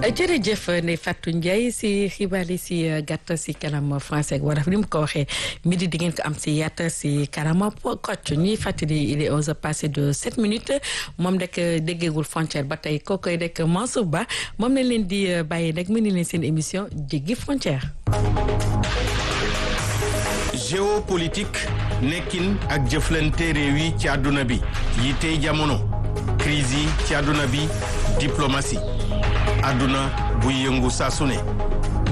jërëjëf Ndeye Fatou Ndiaye si xibaar yi si gàtt si kanam français ak wolof ni mu ko waxee midi di ngeen ko am si yatt si kanam kocc ñuy fàttali il est onze heures passé de sept minutes moom rek déggeegul frontière ba tey kookoy rek Mansour Ba moom lañ leen di bàyyi rek mu ni leen seen émission jéggi frontière. géopolitique nekkin ak jëflante réew yi ci àdduna bi yi tey jamono crise yi ci àdduna bi diplomatie àdduna buy yëngu saa su ne